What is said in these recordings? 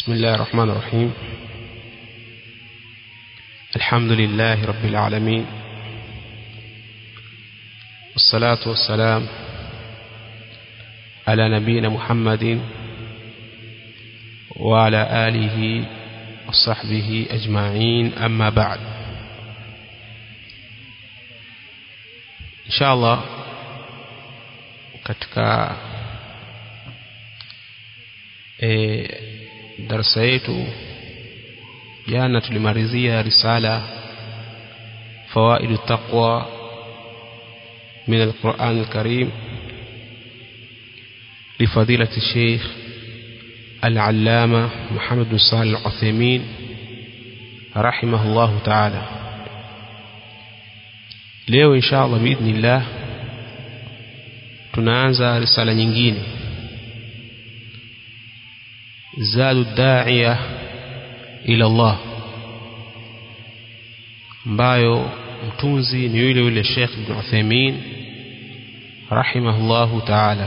بسم الله الرحمن الرحيم الحمد لله رب العالمين والصلاة والسلام على نبينا محمد وعلى آله وصحبه أجمعين أما بعد إن شاء الله katika e, darasa yetu jana tulimalizia risala fawaidu taqwa min alquran alkarim لفضيلة الشيخ العلامة محمد بن صالح العثيمين رحمه الله تعالى leo insha allah biidhnillah tunaanza risala nyingine zadu da'iya ila Allah ambayo mtunzi ni yule yule Sheikh Ibn Uthaymeen rahimahullahu ta'ala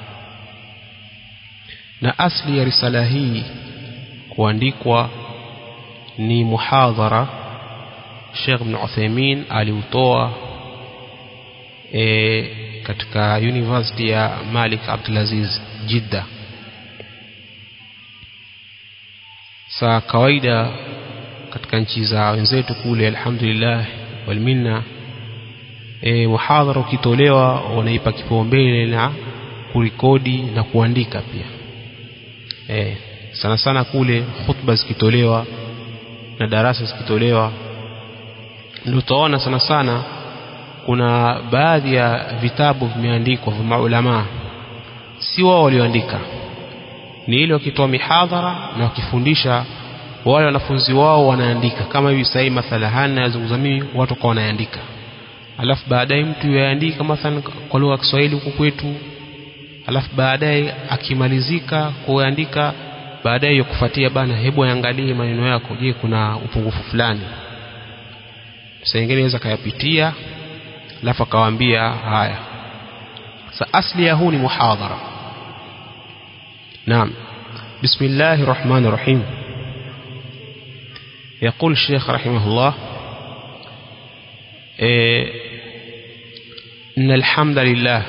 na asli ya risala hii kuandikwa ni muhadhara Sheikh Ibn Uthaymeen aliutoa e, katika University ya Malik Abdulaziz Jeddah saa kawaida katika nchi za wenzetu kule alhamdulillah walminna e, muhadhara ukitolewa wanaipa kipaumbele na kurekodi na kuandika pia e, sana sana kule khutba zikitolewa na darasa zikitolewa ndio utaona sana sana kuna baadhi ya vitabu vimeandikwa vya maulamaa si wao walioandika ni ile wakitoa mihadhara na wakifundisha wale wanafunzi wao wanaandika kama hivi sasa mathala hana yazungumza mimi watu kwa wanaandika alafu baadaye mtu yaandika mathalan kwa lugha ya Kiswahili huku kwetu alafu baadaye akimalizika kuandika baadaye yakufuatia bana hebu angalie maneno yako je kuna upungufu fulani sasa ingine inaweza kayapitia alafu akawaambia haya sasa asli ya huu ni muhadhara نعم بسم الله الرحمن الرحيم يقول الشيخ رحمه الله إيه إن الحمد لله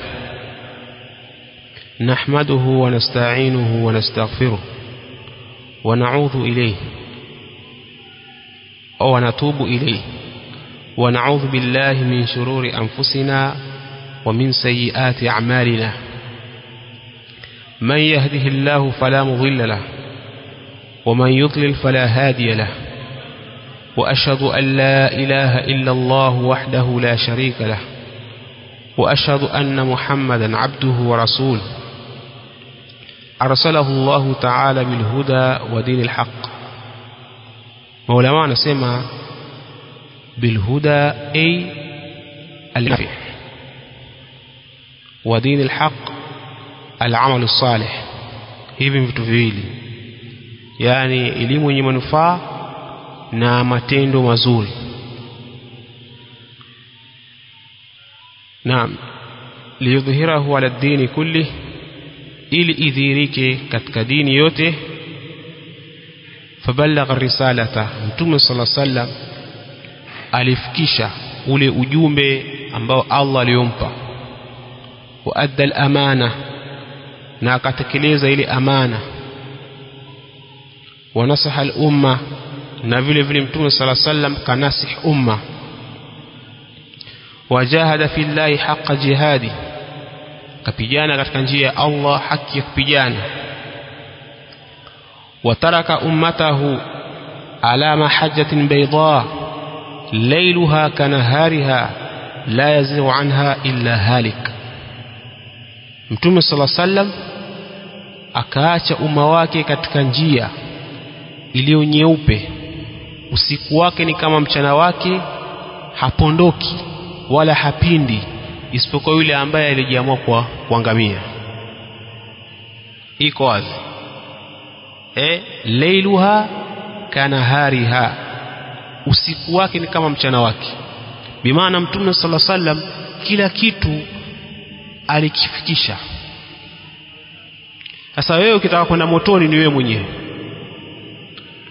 نحمده ونستعينه ونستغفره ونعوذ إليه ونتوب إليه ونعوذ بالله من شرور أنفسنا ومن سيئات أعمالنا من يهده الله فلا مضل له ومن يضلل فلا هادي له وأشهد أن لا إله إلا الله وحده لا شريك له وأشهد أن محمدا عبده ورسوله أرسله الله تعالى بالهدى ودين الحق مولانا نسمع بالهدى أي النفع ودين الحق alamalu salih hivi vitu viwili yani elimu yenye manufaa na matendo mazuri naam liyudhhirahu ala dini kulli ili idhirike katika dini yote fabalagha risalata mtume sala sallam alifikisha ule ujumbe ambao Allah aliyompa wa adda al-amana na akatekeleza ile amana wanasaha al-umma na vile vile mtume sala sallam kanasih umma wajahada fillahi haqqa jihadi kapigana katika njia ya Allah haki ya kupigana wataraka ummatahu ala mahajjatin bayda layluha kanahariha la yazigu anha illa halik mtume sala sallam akaacha umma wake katika njia iliyo nyeupe usiku wake ni kama mchana wake hapondoki wala hapindi isipokuwa yule ambaye alijiamua kwa kuangamia iko wazi eh lailuha kanahariha usiku wake ni kama mchana wake bimaana mtume sala sallam kila kitu alikifikisha sasa wewe ukitaka kwenda motoni ni wewe mwenyewe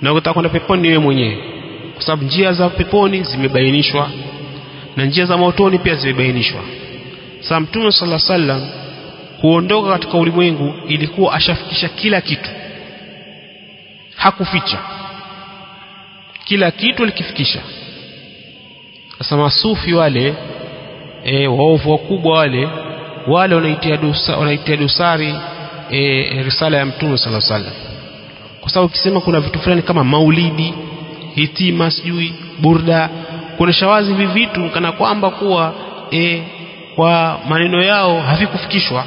na ukitaka kwenda peponi ni wewe mwenyewe kwa sababu njia za peponi zimebainishwa na njia za motoni pia zimebainishwa sasa mtume sala sallam kuondoka katika ulimwengu ilikuwa ashafikisha kila kitu hakuficha kila kitu alikifikisha sasa masufi wale e, waovu wakubwa wale wale wanaitia dusa, wanaitia dosari e, risala ya mtume sala sallam kwa sababu ukisema kuna vitu fulani kama maulidi hitima sijui burda kuna shawazi hivi vitu kana kwamba kuwa e, kwa maneno yao havikufikishwa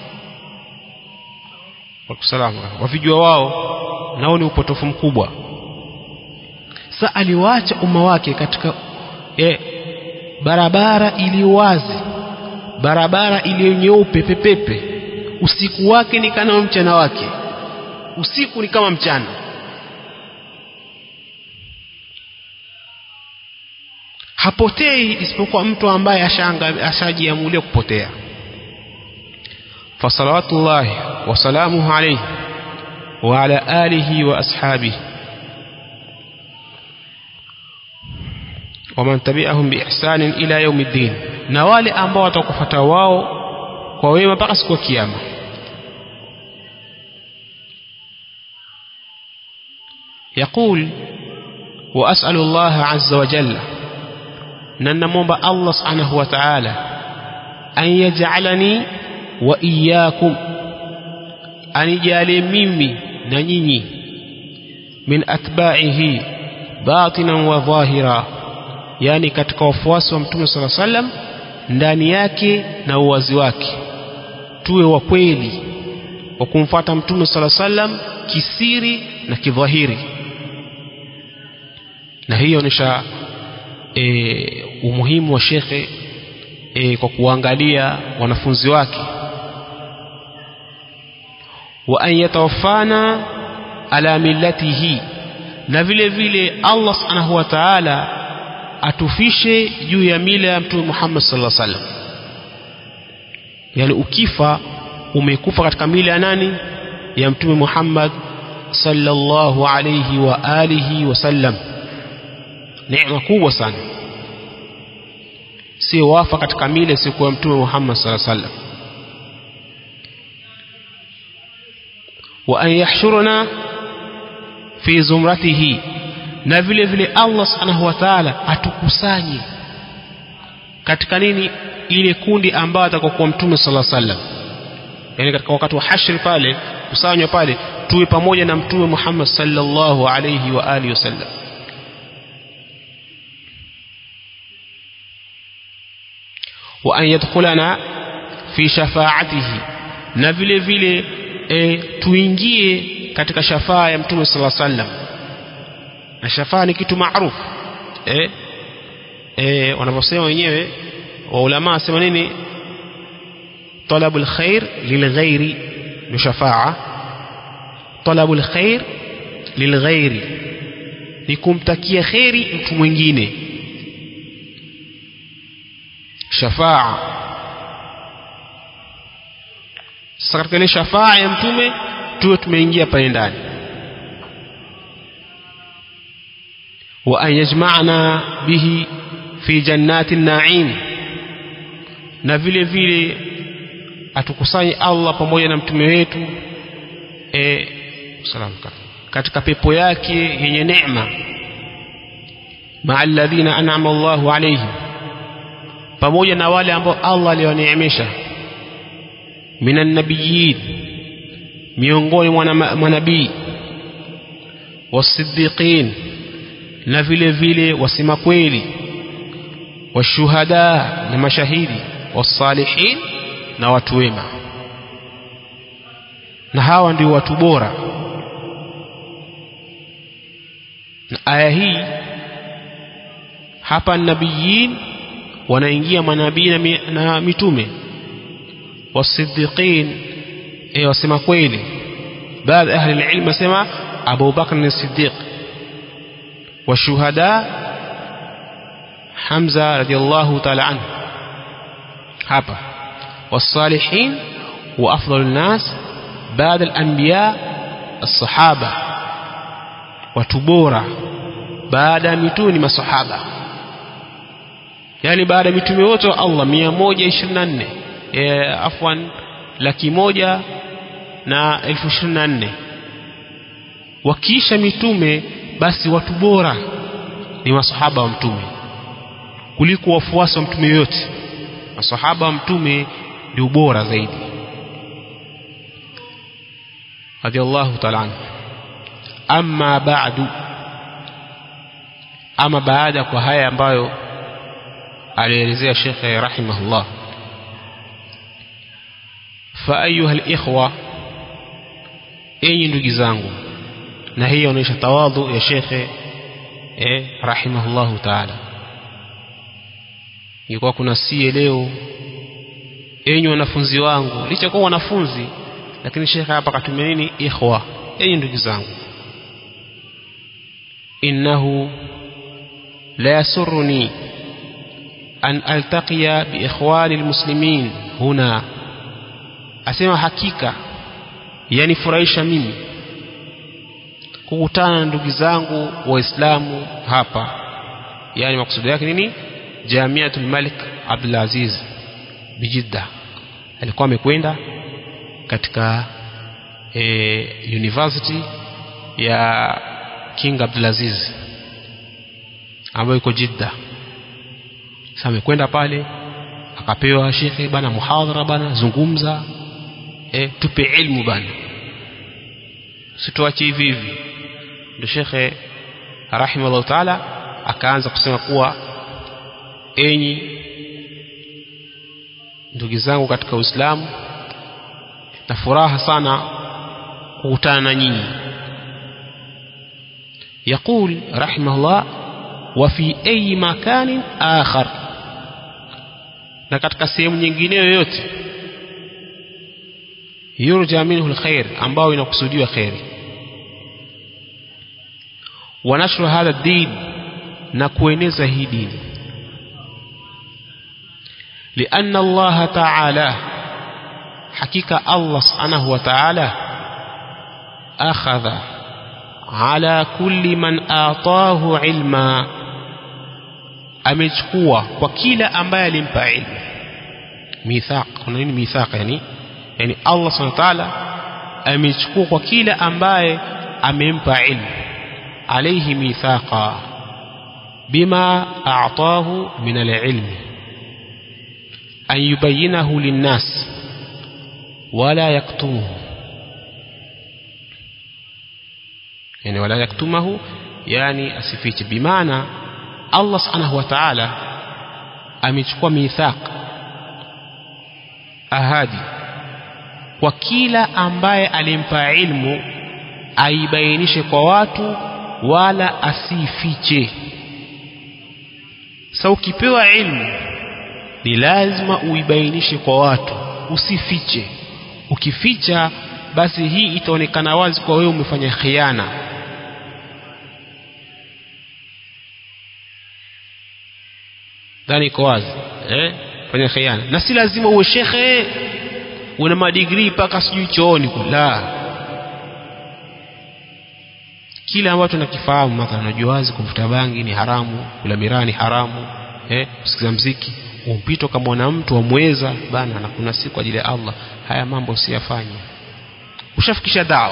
wakusalama wavijua wao nao ni upotofu mkubwa sa aliwaacha umma wake katika e, barabara iliyo wazi barabara iliyo nyeupe pepepe usiku wake ni kama mchana wake usiku ni kama mchana hapotei isipokuwa mtu ambaye ashajiamulia kupotea fasalawatullahi wasalamuhu alaihi وعلى آله وأصحابه ومن تبعهم بإحسان إلى يوم الدين نوالي أنبوا وتكفتا واو وويما بقس وكياما يقول وأسأل الله عز وجل ننموب الله سبحانه وتعالى أن يجعلني وإياكم anijalie mimi na nyinyi min atba'ihi batinan wa dhahira yani katika wafuasi wa mtume sala sallam ndani yake na uwazi wake tuwe wa kweli wa kumfuata mtume sala sallam kisiri na kidhahiri na hiyo nisha e, umuhimu wa shekhe e, kwa kuangalia wanafunzi wake wa an yatawaffana ala millatihi na vile vile Allah subhanahu wa ta'ala atufishe juu ya mila ya mtume Muhammad sallallahu alaihi wasallam yani ukifa umekufa katika mila ya nani ya mtume Muhammad sallallahu alayhi wa alihi wasallam neema kubwa sana si wafa katika mila isiyokuwa mtume Muhammad sallallahu alaihi wasallam wa an yahshuruna fi zumratihi na vile vile Allah subhanahu wa ta'ala atukusanye katika nini ile kundi ambayo atakokuwa mtume sallallahu alaihi wasallam yani katika wakati wa hashri pale kusanywa pale tuwe pamoja na mtume Muhammad sallallahu alaihi wa alihi wasallam wa an yadkhulana fi shafaatihi na vile vile e, tuingie katika shafaa ya mtume sallallahu alaihi wasallam na shafaa ni kitu maarufu eh e, wanavyosema wenyewe wa ulama wasema nini talabul khair lilghairi ni shafaa talabul khair lilghairi ni kumtakia kheri mtu mwingine shafaa sasa katika ile shafaa ya mtume tuwe tumeingia pale ndani wa an yajma'na bihi fi jannati naim na vile vile atukusanye Allah pamoja na mtume wetu e, salam katika pepo yake yenye neema maa alladhina an'ama Allahu alayhim pamoja na wale ambao Allah aliwaneemesha minan nabiyyin miongoni mwa manabii wasiddiqin na vile vile wasema kweli washuhada na mashahidi wasalihin na watu wema na hawa ndio watu bora na aya hii hapa nabiyin wanaingia manabii na, mi, na mitume wasiddiqin e wasema kweli baadhi ahli alilm wasema Abu Bakr as-Siddiq washuhada Hamza radiyallahu ta'ala anhu hapa والصالحين وأفضل الناس بعد الأنبياء الصحابة watu bora baada ya mitume ni masahaba yani baada ya mitume wote wa Allah 124 e, afwan laki moja na elfu ishirini na nne wakiisha mitume basi watu bora ni masahaba wa mtume kuliko wafuasi wa mtume yote masahaba wa mtume ndio bora zaidi radhiallahu taala anhu amma ba'du ama baada kwa haya ambayo alielezea shekhe rahimahullah fa ayuha alikhwa enyi ndugu zangu na hii inaonyesha tawadhu ya shekhe eh, rahimahullahu taala ilikuwa kuna sie leo enyi wanafunzi wangu licha kuwa wanafunzi lakini shekhe hapa katumia nini ikhwa enyi ndugu zangu innahu la yasurruni an altaqiya biikhwani almuslimin huna asema hakika yanifurahisha mimi kukutana na ndugu zangu waislamu hapa yani makusudi yake nini jamiatul malik abdul aziz bijidda alikuwa amekwenda katika e, university ya king abdulaziz ambayo iko jidda sasa amekwenda pale akapewa shekhe bana muhadhara bana zungumza e, tupe ilmu bana situache hivi hivi ndio shekhe rahimahullah taala akaanza kusema kuwa enyi ndugu zangu katika uislamu na furaha sana kukutana na nyinyi يقول رحمه الله وفي أي مكان آخر na katika sehemu nyingine yoyote yurja minhu alkhair ambao inakusudiwa khairi wa nashru hadha din na kueneza hii dini لأن الله تعالى حقيقة الله سبحانه وتعالى أخذ على كل من آطاه علما amechukua kwa kila ambaye alimpa ilmu mithaq kuna nini mithaq yani yani Allah subhanahu wa ta'ala amechukua kwa kila ambaye amempa ilmu alayhi mithaqa bima a'tahu min al-ilm an yubayyinahu lin-nas wala yaktumuhu yani wala yaktumahu yani asifiche bimaana Allah subhanahu wa ta'ala amechukua mithaq ahadi kwa kila ambaye alimpa ilmu aibainishe kwa watu wala asifiche sa ukipewa ilmu ni lazima uibainishe kwa watu usifiche ukificha basi hii itaonekana wazi kwa wewe umefanya khiana dhani iko wazi eh fanya khiana na si lazima uwe shekhe una madigrii mpaka sijui chooni la kile ambacho nakifahamu mathalan unajua wazi kuvuta bangi ni haramu kula miraa ni haramu eh kusikiza mziki umpito kama mtu wamweza bana na kuna siku kwa ajili ya Allah haya mambo usiyafanye ushafikisha dawa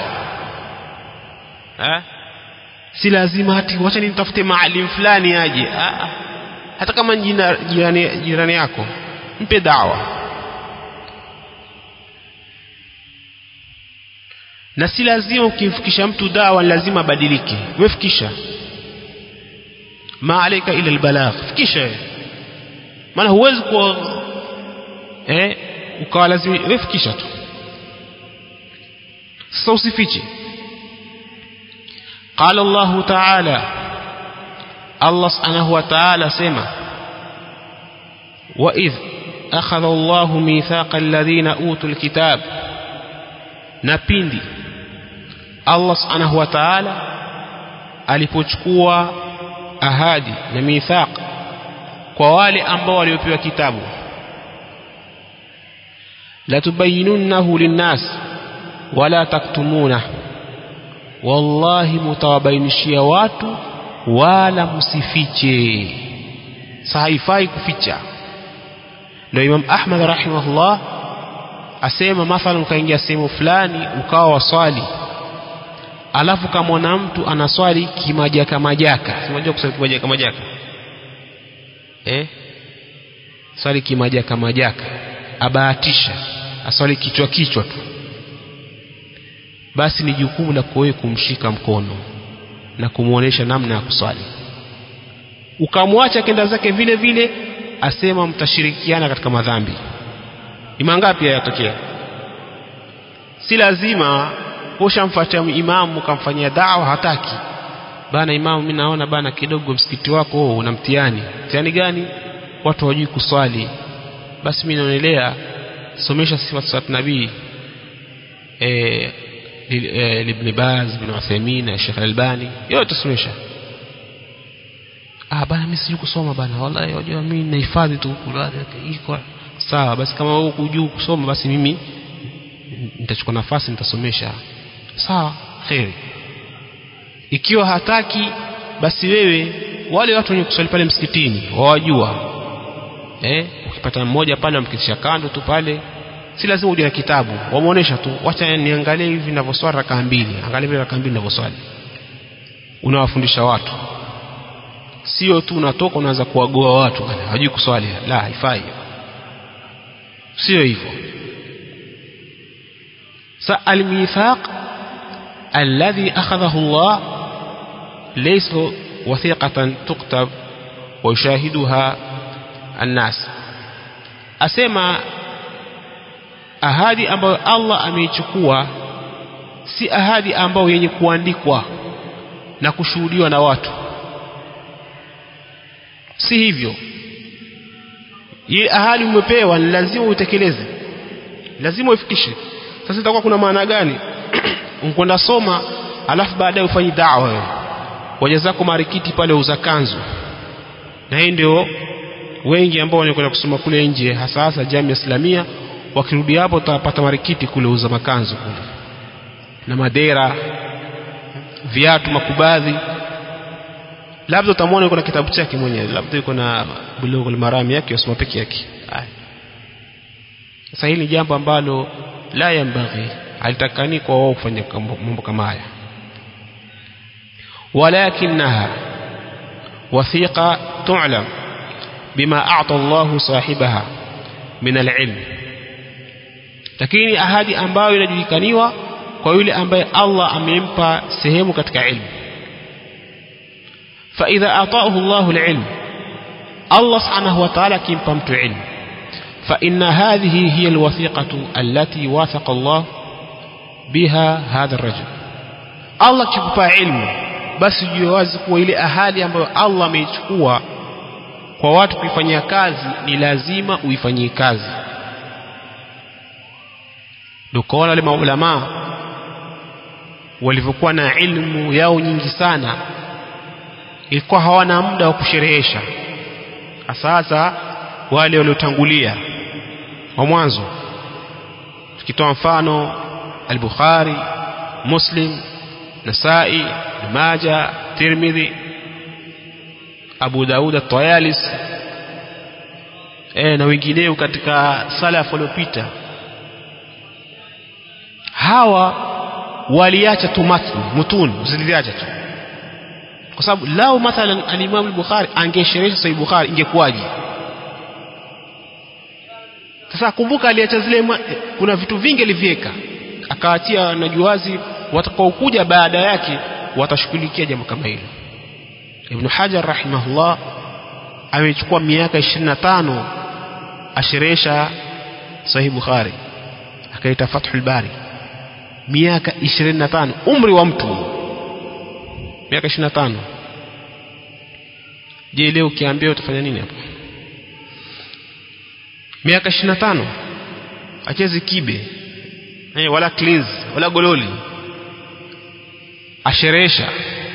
eh si lazima hati wacha nitafute maalim fulani aje ah hata kama jina, jirani, jirani yako mpe dawa na si lazima ukimfikisha mtu dawa ni lazima abadilike wefikisha ma alaika ila albalagh fikisha maana huwezi kuwa eh ukawa lazima wefikisha tu sasa usifiche قال الله تعالى الله سبحانه وتعالى سمع وإذ أخذ الله ميثاق الذين أوتوا الكتاب نبيندي الله سبحانه وتعالى alipochukua ahadi na mithaq kwa wale ambao waliopewa kitabu la tubayinunnahu linnas wala taktumunah wallahi mutawabainishia watu wala msifiche sa haifai kuficha ndio imam ahmad rahimahullah asema mathalan ukaingia sehemu fulani ukawa waswali alafu kamwona mtu anaswali kimajaka majaka unajua kuswali kimajaka majaka eh swali kimajaka majaka abahatisha aswali kichwa kichwa tu basi ni jukumu la wewe kumshika mkono na kumwonyesha namna ya kuswali ukamwacha kenda zake vile vile asema mtashirikiana katika madhambi ni mangapi yatokea si lazima ushamfuatia imamu ukamfanyia dawa hataki bana imamu mimi naona bana kidogo msikiti wako oh, una mtihani mtihani gani watu hawajui kuswali basi mimi naonelea somesha sifa za nabii eh ibn Baz ibn Uthaymeen na Sheikh Albani yote somesha ah bana mimi sijui kusoma bana wallahi unajua mimi nahifadhi tu iko sawa basi kama wewe hujui kusoma basi mimi nitachukua nafasi nitasomesha sawa kheri ikiwa hataki basi wewe wale watu wenye kuswali pale msikitini wawajua eh ukipata mmoja pale wamkitisha kando tu pale si lazima uje na kitabu wamuonesha tu wacha niangalie hivi ninavyoswali rakaa mbili angalia vile rakaa mbili ninavyoswali unawafundisha watu sio tu unatoka unaanza kuwagoa watu bana hajui kuswali la haifai sio hivyo sa almithaq alladhi akhadhahu Allah laysa wathiqatan tuktab wa yushahiduha الناس asema ahadi ambayo Allah ameichukua si ahadi ambayo yenye kuandikwa na kushuhudiwa na watu si hivyo ile ahadi umepewa ni lazima utekeleze lazima uifikishe sasa itakuwa kuna maana gani unkwenda soma alafu baadaye ufanye da'wa wewe waja zako marikiti pale uza kanzu na hii ndio wengi ambao wanakwenda kusoma kule nje hasa hasa jamii islamia wakirudi hapo utapata marikiti kule uza makanzu kule na madera viatu makubadhi labda utamwona yuko na kitabu chake mwenyewe labda yuko na bulughul marami yake yasoma peke yake sasa hili ni jambo ambalo la yambaghi halitakani kwa wao kufanya mambo kama haya walakinaha wathiqa tu'lam bima a'ta Allah sahibaha min al-ilm lakini ahadi ambayo inajulikaniwa kwa yule ambaye Allah amempa sehemu katika ilmu فإذا أعطاه الله العلم الله سبحانه وتعالى كم بمت علم فإن هذه هي الوثيقة التي واثق الله بها هذا الرجل الله كيكوبا علم basi jiwazi kuwa ile ahadi ambayo Allah ameichukua kwa watu kuifanyia kazi ni lazima uifanyie kazi ndio kaona wale maulamaa walivyokuwa na ilmu yao nyingi sana ilikuwa hawana muda wa kusherehesha sasa wale waliotangulia wa mwanzo tukitoa mfano al-Bukhari Muslim Nasai Maja Tirmidhi Abu Daud at-Tayalis eh na wengineo katika salaf waliopita hawa waliacha tu matni mutun usiliacha tu kwa sababu lao mathalan al-Imam al-Bukhari angesherehesha sahih Bukhari ingekuwaje sasa kumbuka aliacha zile kuna vitu vingi aliviweka akaachia najuazi watakaokuja baada yake watashughulikia jambo kama hilo Ibn Hajar rahimahullah amechukua miaka 25 asherehesha sahih Bukhari akaita Fathul Bari miaka 25 umri wa mtu miaka 25 je leo ukiambia utafanya nini hapo miaka 25 achezi kibe hey, wala cleans wala gololi asherehesha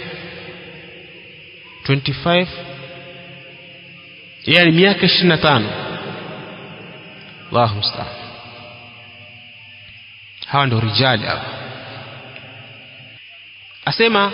25 yani miaka 25 Allahu musta'an hawa ndio rijali hapa asema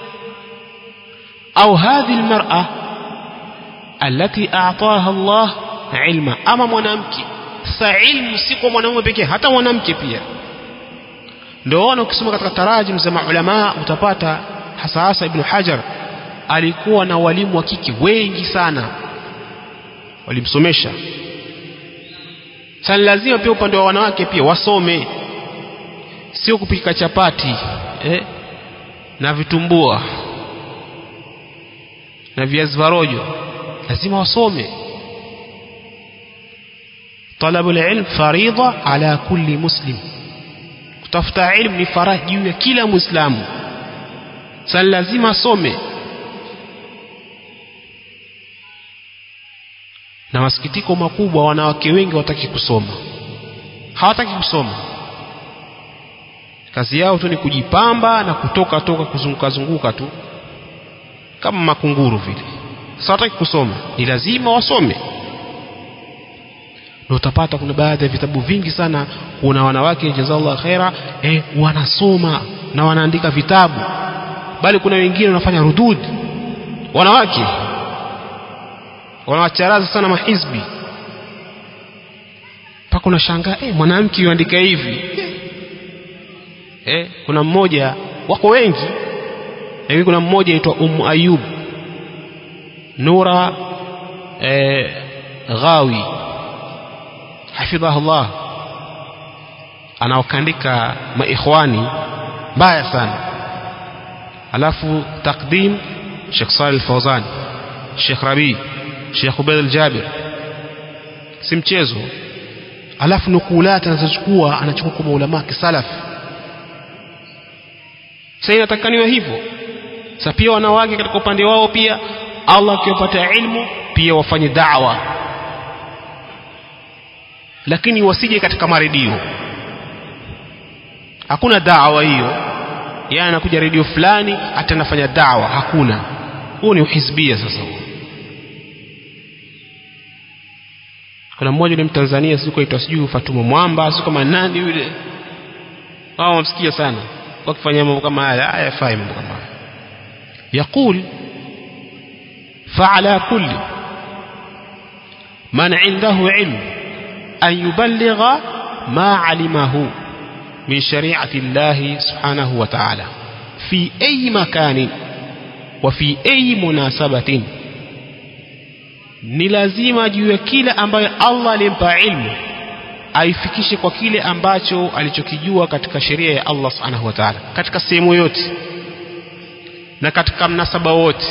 au hadhi almar'a allati a'taha Allah ilma ama mwanamke sa ilmu si kwa mwanamume pekee hata mwanamke pia ndio wana ukisoma katika tarajim za maulama utapata hasa hasa ibn Hajar alikuwa na walimu wa kike wengi sana walimsomesha sasa lazima pia upande wa wanawake pia wasome sio kupika chapati eh, na vitumbua na viazi varojo lazima wasome طلب العلم فريضة على كل مسلم kutafuta ilmu ni faraja juu ya kila muislamu sasa lazima asome na masikitiko makubwa wanawake wengi wataki kusoma hawataki kusoma kazi yao tu ni kujipamba na kutoka toka kuzunguka zunguka tu kama makunguru vile sasa wataki kusoma ni lazima wasome na utapata kuna baadhi ya vitabu vingi sana kuna wanawake jazallah khaira eh, wanasoma na wanaandika vitabu bali kuna wengine wanafanya rudud wanawake wanawacharaza sana mahizbi mpaka unashangaa eh, mwanamke yuandika hivi eh, kuna mmoja wako wengi lakini kuna mmoja aitwa Ummu Ayub Nura eh, Ghawi hafidhahullah anaokandika maikhwani mbaya sana alafu taqdim Sheikh Salih Fawzan Sheikh Rabi Sheikh Ubaid al-Jabir si mchezo alafu nukulati anazochukua anachukua kwa maulama kisalaf sasa inatakaniwa hivyo sasa pia wanawake katika upande wao pia Allah akiwapatia ilmu pia wafanye da'wa lakini wasije katika maredio hakuna dawa hiyo yeye anakuja redio fulani hata anafanya dawa hakuna huo ni uhizbia sasa huo kuna mmoja yule mtanzania siku aitwa sijui Fatuma Mwamba siku kama nani yule wao wamsikia sana wakifanya mambo kama haya hayafai mambo kama haya يقول فعلى كل من عنده علم أن يبلغ ما علمه من شريعة الله سبحانه وتعالى في أي مكان وفي أي مناسبة ni lazima juu ya kile ambayo Allah alimpa ilmu aifikishe kwa kile ambacho alichokijua katika sheria ya Allah subhanahu wa ta'ala katika sehemu yote na katika mnasaba wote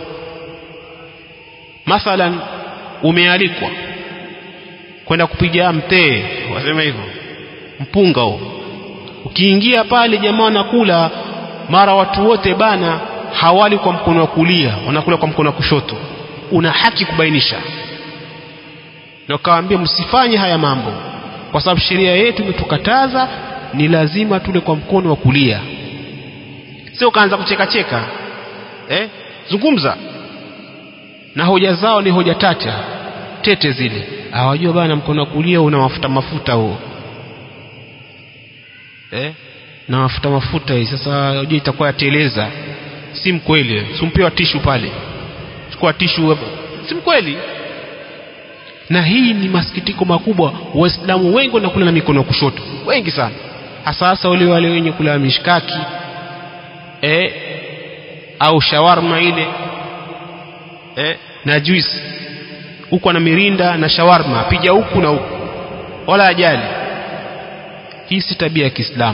mathalan umealikwa kwenda kupiga mtee wasema hivyo mpunga huo ukiingia pale jamaa wanakula mara watu wote bana hawali kwa mkono wa kulia wanakula kwa mkono wa kushoto una haki kubainisha na ukawaambia msifanye haya mambo kwa sababu sheria yetu imetukataza ni lazima tule kwa mkono wa kulia sio ukaanza kucheka cheka eh? zungumza na hoja zao ni hoja tata tete zile hawajua bana mkono wa kulia una mafuta mafuta huo eh? na mafuta mafuta hii sasa unajua itakuwa yateleza si mkweli simpewa tishu pale chukua tishu si mkweli na hii ni masikitiko makubwa waislamu wengi wanakula na mikono ya kushoto wengi sana hasa hasa wale wale wenye kula mishkaki eh, au shawarma ile eh, na juice huku ana mirinda na shawarma pija huku na huku wala ajali hii si tabia ya Kiislamu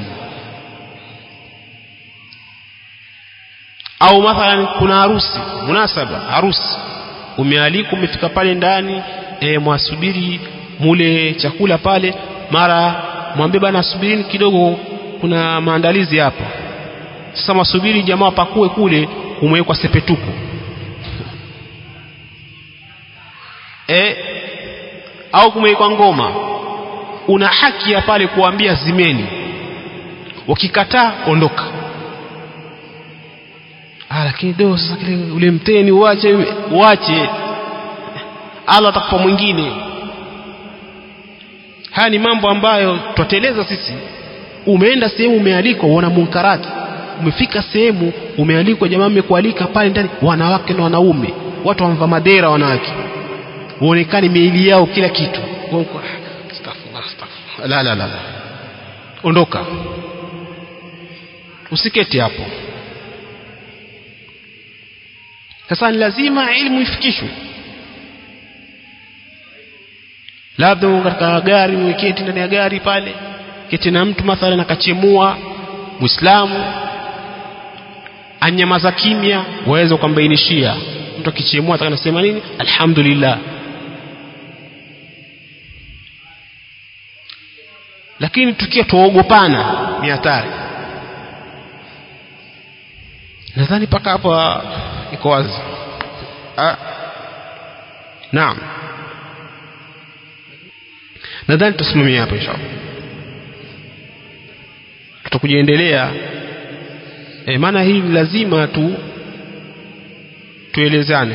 au mathalan kuna harusi munasaba harusi umealikwa umefika pale ndani e, mwasubiri mule chakula pale mara mwambie bana subirini kidogo kuna maandalizi hapa sasa mwasubiri jamaa pakue kule kumewekwa sepetuku e, au kumewekwa ngoma una haki ya pale kuambia zimeni wakikataa ondoka ah, lakini do sasa kile ule mteni uache uache Allah atakupa mwingine haya ni mambo ambayo twateleza sisi umeenda sehemu umealikwa uona munkarati umefika sehemu umealikwa jamaa mmekualika pale ndani wanawake na wanaume watu wamvaa madera wanawake uonekane miili yao kila kitu astaghfirullah astaghfirullah la la la la ondoka usiketi hapo sasa ni lazima ilmu ifikishwe labda katika gari mweketi ndani ya gari pale keti na mtu mathalan akachemua muislamu anyamaza kimya waweza ukambainishia mtu akichemua atakanasema nini alhamdulillah lakini tukiwa tuogopana ni hatari nadhani mpaka hapa iko wazi naam nadhani tusimamia hapa inshallah tutakujaendelea e, maana hii lazima tu tuelezane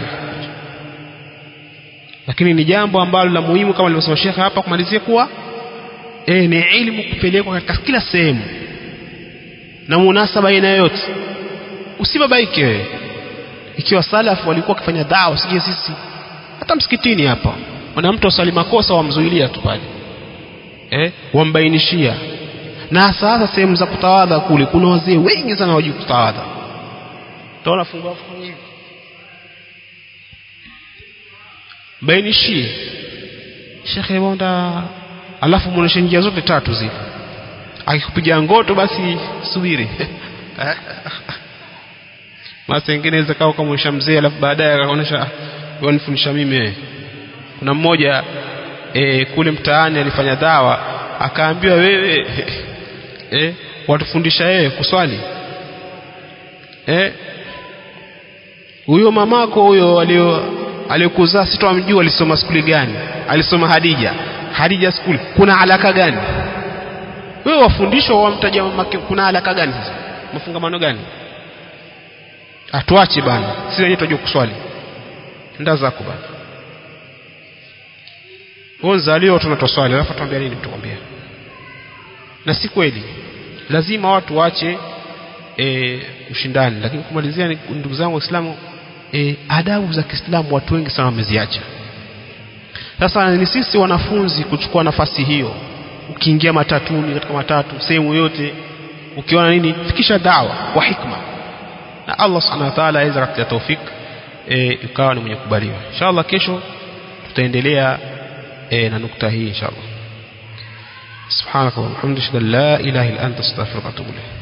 lakini ni jambo ambalo la muhimu kama alivyosema shekhe hapa kumalizia kuwa e, ni ilmu kupelekwa katika kila sehemu na munasaba aina yoyote usibabaike wewe ikiwa salafu walikuwa wakifanya dawa sije sisi hata msikitini hapa wana mtu asali makosa wamzuilia tu pale eh, wambainishia na sasa sehemu za kutawadha kule kuna wazee wengi sana wajui kutawadha utaona fungua hivi bainishie shekhe bonda alafu muoneshe njia zote tatu zile akikupiga ngoto basi subiri basi ingine inaweza kawa kamwonyesha mzee alafu baadaye akaonyesha wanifundisha mimi kuna mmoja e, kule mtaani alifanya dawa akaambiwa wewe e, watufundisha yeye kuswali huyo e, mamako huyo alio aliyokuzaa sitomjua alisoma skuli gani alisoma Hadija Hadija skuli kuna alaka gani wewe wafundishwa wamtaja mamake kuna alaka gani sasa mafungamano gani atuache bana sisi wenyewe tunajua kuswali nda zako bana wewe zalio tunatoswali alafu tuambia nini mtukwambia na si kweli lazima watu waache e, ushindani lakini kumalizia ni ndugu zangu waislamu e, adabu za Kiislamu watu wengi sana wameziacha sasa ni sisi wanafunzi kuchukua nafasi hiyo ukiingia matatuni katika matatu sehemu yote ukiona nini fikisha dawa kwa hikma na Allah subhanahu wa ta'ala aweza kutia taufik e, ukawa ni mwenye kubaliwa inshallah kesho tutaendelea e, na nukta hii inshallah سبحانك اللهم وبحمدك لا اله الا انت استغفرك واتوب اليك